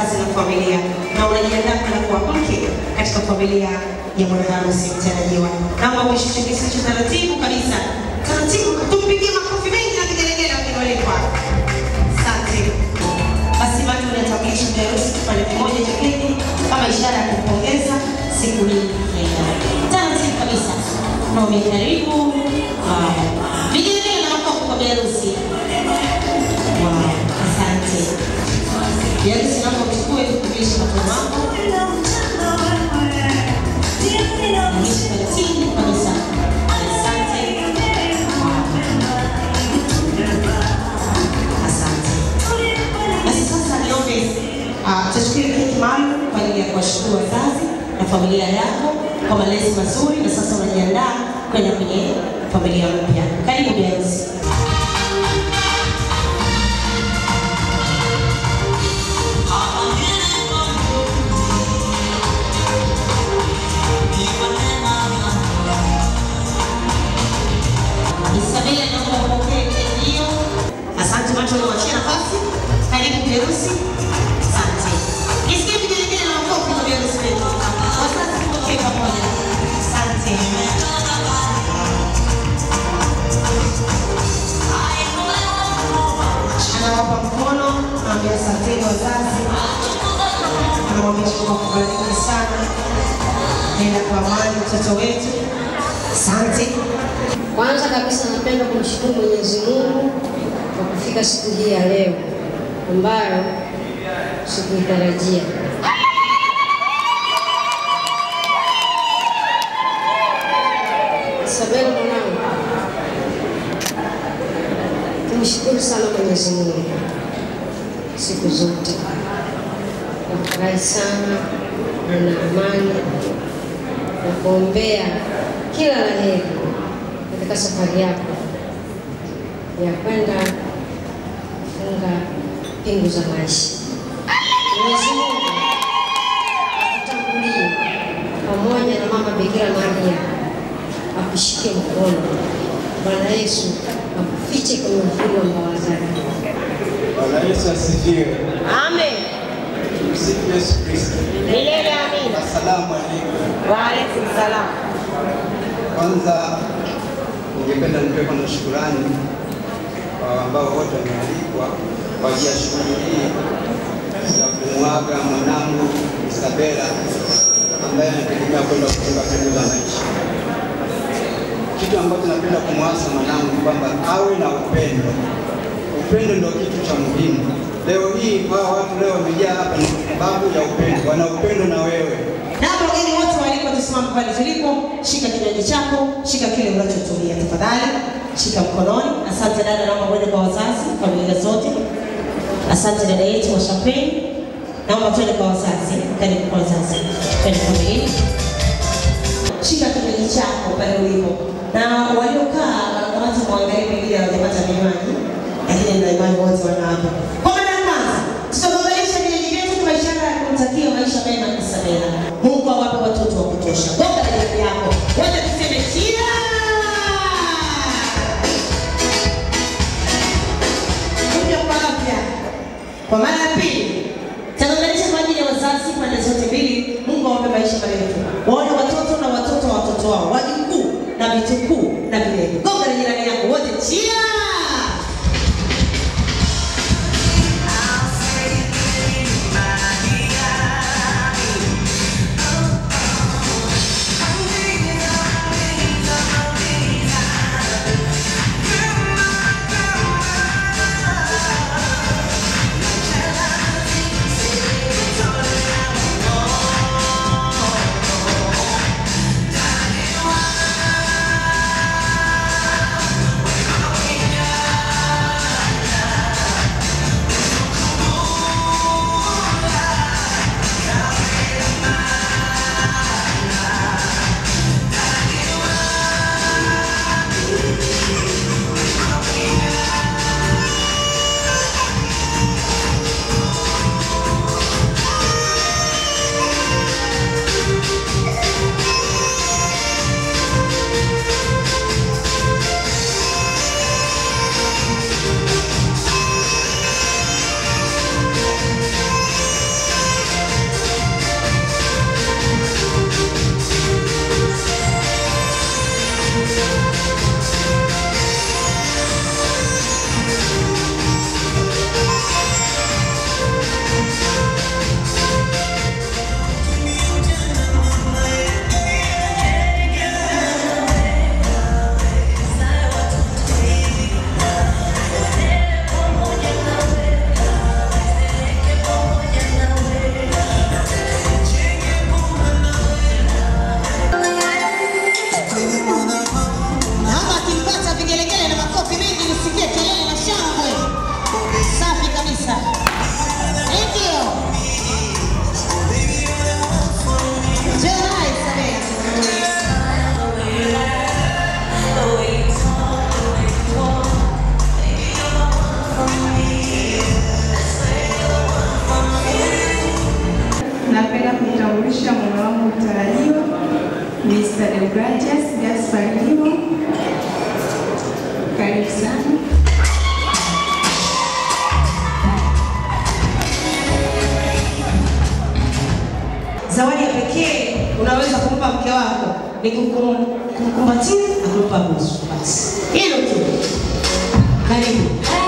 wazazi na familia, na unajiandaa kwenda kuwa mke katika familia ya bwana harusi mtarajiwa. Naomba uishushe kisu cha taratibu kabisa, taratibu, tumpigie makofi mengi na vigelegele wageni walikwa. Asante. Basi watu wanatambulisha bi harusi kipande kimoja cha keki kama ishara ya kupongeza siku hii ya ndoa. Taratibu kabisa. Naomba karibu. Wow. Vigelegele na makofi kwa bi harusi. Wow. Asante. Bi harusi naomba uchukue kukulisha mkono wako. Mwisho taratibu kabisa. Asante. Asante. Basi sasa niombe ah, tuchukue keki maalum kwa ajili ya kuwashukuru wazazi na familia yako kwa malezi mazuri, na sasa unajiandaa kwenda kwenye familia mpya. Karibu bi harusi. Isabela naomba upokee keki hiyo. Asante macho unawachia nafasi. Karibu bi harusi. Asante. Nisikie vigelegele na makofi kwa bi harusi wetu. Wazazi tupokee pamoja. Asante. Anawapa mkono, anawambia asanteni wazazi. Anamwambia Mungu akubariki sana. Nenda kwa amani mtoto wetu. Asante. Kwanza kabisa napenda kumshukuru Mwenyezi Mungu kwa kufika siku hii ya leo ambayo sikuitarajia. Isabela mwanangu, tumshukuru sana Mwenyezi Mungu siku zote. Nafurahi sana na na amani na kuombea kila la heri katika safari yako ya kwenda kufunga pingu za maisha. Mwenyezi Mungu akutangulie pamoja na mama Bikira Maria, akushike mkono. Bwana Yesu akufiche kwenye uvuli wa mbawa zake. Bwana Yesu asifiwe. Amen. Msifu Yesu Kristo. Milele amina. Asalamu alaykum. Wa alaikum salam. Kwanza ningependa nipe kwanza shukurani kwa ambao wote wamealikwa kwa ajili ya shughuli hii ya kumwaga mwanangu Isabela ambaye anategemea kwenda kufunga pingu za maisha. Kitu ambacho napenda kumwasa mwanangu ni kwamba awe na upendo. Upendo ndio kitu cha muhimu. Leo hii hawa watu leo wamejaa hapa ni kwa sababu ya upendo, wana upendo na wewe. Naomba wageni wote waliko tusimame pale tulipo, shika kinywaji chako, shika kile unachotumia tafadhali, shika mkononi. Asante dada, naomba uende kwa wazazi, familia zote. Asante dada yetu wa champagne. Naomba tuende kwa wazazi, karibu kwa wazazi, twende familia. Shika kinywaji chako pale ulipo, na waliokaa wanakamata mwangalie pengine hawajapata vinywaji, lakini ndio imani wote wana hapa. Kwa mara ya kwanza tutagonganisha vinywaji vyetu kwa ishara ya kumtakia maisha mema Isabela. Mungu awape watoto wa kutosha. Gonga na jirani yako, wote tuseme cheers! Kunywa kwa afya. Kwa mara ya pili tagonganisha kwa ajili ya wazazi pande zote mbili. Mungu awape maisha marefu, waone watoto na watoto wa watoto wao, wajukuu na vitukuu na vilevile. Gonga na jirani yako, wote cheers! Karibu sana. Zawadi ya pekee unaweza kumpa mke wako ni kukum- kumkumbatia na kumpa busu. Basi hilo tu. Karibu.